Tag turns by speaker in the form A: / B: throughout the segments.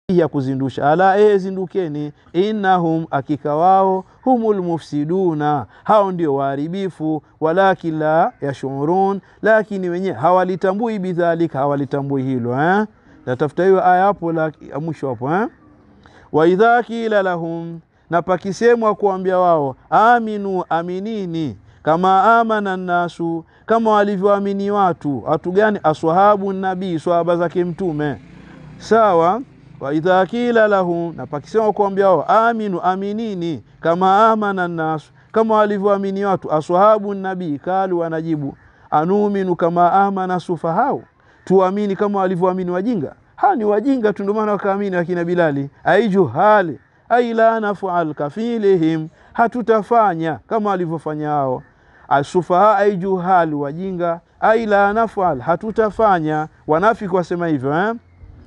A: ya kuzindusha ala e zindukeni innahum akika wao humul mufsiduna hao ndio waharibifu walakin la yashurun lakini wenyewe hawalitambui bidhalika hawalitambui hilo eh? natafuta hiyo aya hapo la mwisho hapo eh? waidha kila lahum na pakisemwa kuambia wao aminu aminini kama amana nnasu kama walivyoamini watu watu gani aswahabu nabii swahaba zake mtume sawa waidha kila lahum na pakisema kuambia wao aminu aminini kama amana nnasu kama walivyoamini watu aswahabu nabii kalu wanajibu anuminu kama amana sufahau tuamini kama walivyoamini wajinga hawa ni wajinga tu ndio maana wakaamini akina bilali aijuhali ai la nafal kafilihim hatutafanya kama walivyofanya hao asufaha aijuhali wajinga ai la nafal hatutafanya wanafiki wasema hivyo eh?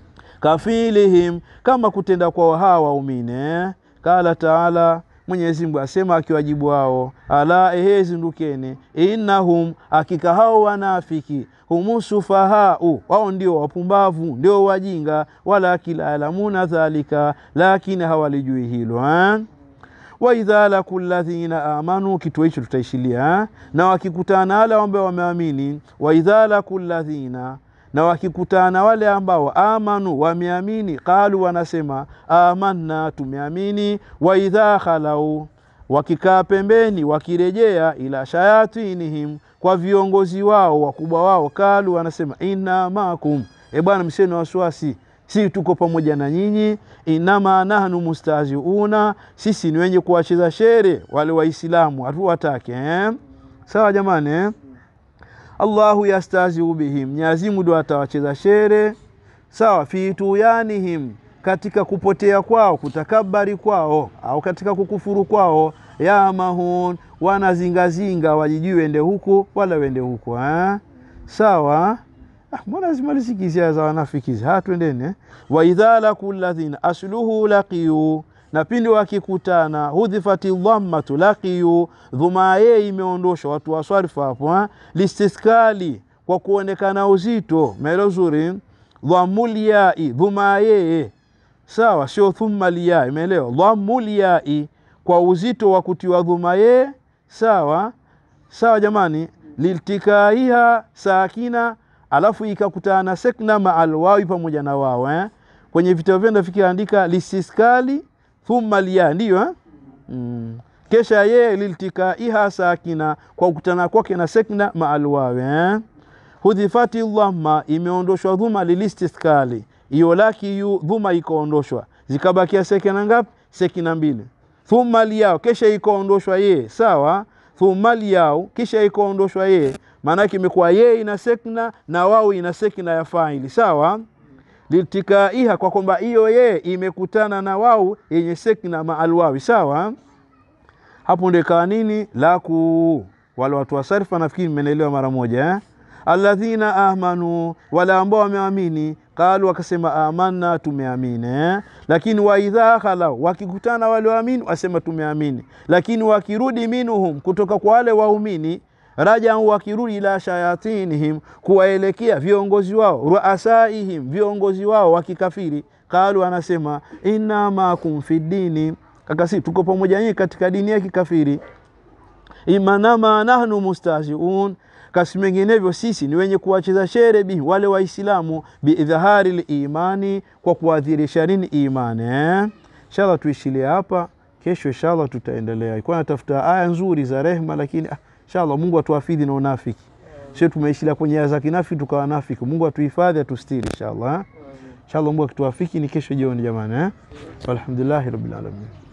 A: kafilihim kama kutenda kwao hawa waumini eh? kala taala Mwenyezi Mungu asema akiwajibu wao, ala ehe, zindukeni, innahum, hakika hao wanafiki, humu sufahau, wao ndio wapumbavu, ndio wajinga, walakin la yalamuna dhalika, lakini hawalijui hilo eh? waidha laku ladhina amanu, kituo hicho tutaishilia eh? na wakikutana wale ambao wameamini, waidha laku ladhina na wakikutana wale ambao amanu wameamini, qalu wanasema amanna, tumeamini. Waidha khalau, wakikaa pembeni, wakirejea ila shayatinihim, kwa viongozi wao wakubwa wao, kalu wanasema inna makum, e bwana, mseni wasiwasi si tuko pamoja na nyinyi. Inama nahnu mustaziuna, sisi ni wenye kuwacheza shere wale Waislamu, hatuwatake eh? Sawa jamani eh? Allahu yastaziu bihim, Mwenyezi Mungu ndo atawacheza shere sawa. Fi tuyanihim, katika kupotea kwao, kutakabari kwao, au katika kukufuru kwao. Ya mahun, wanazingazinga, wajijui wende huku wala wende huku eh? Sawa. Ah, mbona zimalisikizia za wanafikizi ha, twendeni eh? Waidha laku ladhina asluhu laqiyu na pindi wakikutana, hudhifati dhammatu laqiyu, dhuma ye imeondoshwa. Watu waswarifu hapo ha? listiskali kwa kuonekana uzito, maelo zuri. Dhammulyai, dhuma yeye sawa, sio thumma liyai, imeelewa? Dhammulyai kwa uzito wa kutiwa dhuma ye, sawa sawa jamani. Liltikaiha sakina alafu ikakutana na sekna maalwawi pamoja na wao eh? kwenye vitabu vyenda vikiandika listiskali thumma liya ndiyo eh? mm. kesha yeye liltikaiha sakina kwa kukutana kwake na sekna maalwawi eh? hudhifati dhamma imeondoshwa dhuma lilistiskali iyo laki yu dhuma ikaondoshwa zikabakia sekina ngapi sekina mbili thumma liyao kesha ikaondoshwa yeye sawa thumma liyao kisha ikaondoshwa yeye maanake imekuwa yeye ina sekna na wao ina sekna ya faili sawa. Litikaiha, kwa kwamba hiyo yeye imekutana na wao yenye sekna maalwawi sawa. Hapo ndio ikawa nini laku wale watu wa sarfa, nafikiri mmenielewa mara moja eh? Alladhina amanu, wale ambao wameamini, qalu wakasema amanna, tumeamini eh? Lakini waidha khalau, wakikutana wale waamini wasema tumeamini, lakini wakirudi minuhum, kutoka kwa wale waumini rajau wakirudi ila shayatinihim, kuwaelekea viongozi wao, ruasaihim, viongozi wao wakikafiri, qalu, anasema inna makum fi dini, kakasi tuko pamoja nyinyi katika dini ya kikafiri. Imanama nahnu mustahziun, kasi menginevyo sisi ni wenye kuwacheza shere bihi wale Waislamu, biidhahari limani, kwa kuadhirisha nini imani eh? Inshallah tuishilie hapa, kesho inshallah tutaendelea. Ilikuwa natafuta aya nzuri za rehma, lakini ah, Inshallah Mungu atuafidhi na unafiki. Sio tumeishilia kwenye aya za kinafiki tukawa nafiki. Mungu atuhifadhi atustiri inshallah. Inshallah Mungu akituafiki ni kesho jioni jamani eh. Walhamdulillahi rabbil alamin.